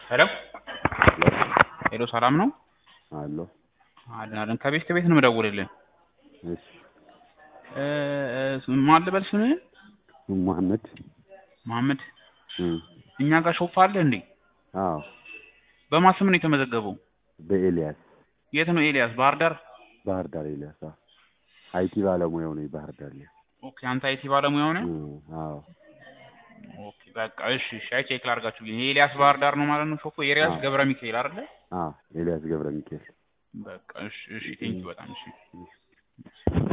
ሄሎ ሄሎ ሰላም ነው አሎ አለን አለን ከቤት ከቤት ነው የምደውልልህ እሺ እ ማን ልበል ስምህን መሐመድ መሐመድ እም እኛ ጋር ሾፕ አለ እንዴ አዎ በማን ስም ነው የተመዘገበው በኤልያስ የት ነው ኤልያስ ባህር ዳር ባህር ዳር ኤልያስ አዎ አይቲ ባለሙያው ነኝ ባህር ዳር ላይ ኦኬ አንተ አይቲ ባለሙያው ነህ እም አዎ ኦኬ በቃ እሺ እሺ አይ ቼክ ላድርጋችሁ ብዬ ነው ኤልያስ ባህር ዳር ነው ማለት ነው ሾፑ ኤልያስ አዎ። ገብረ ሚካኤል አይደለ አዎ ኤልያስ ገብረ ሚካኤል በቃ እሺ እሺ ቴንኪው በጣም እሺ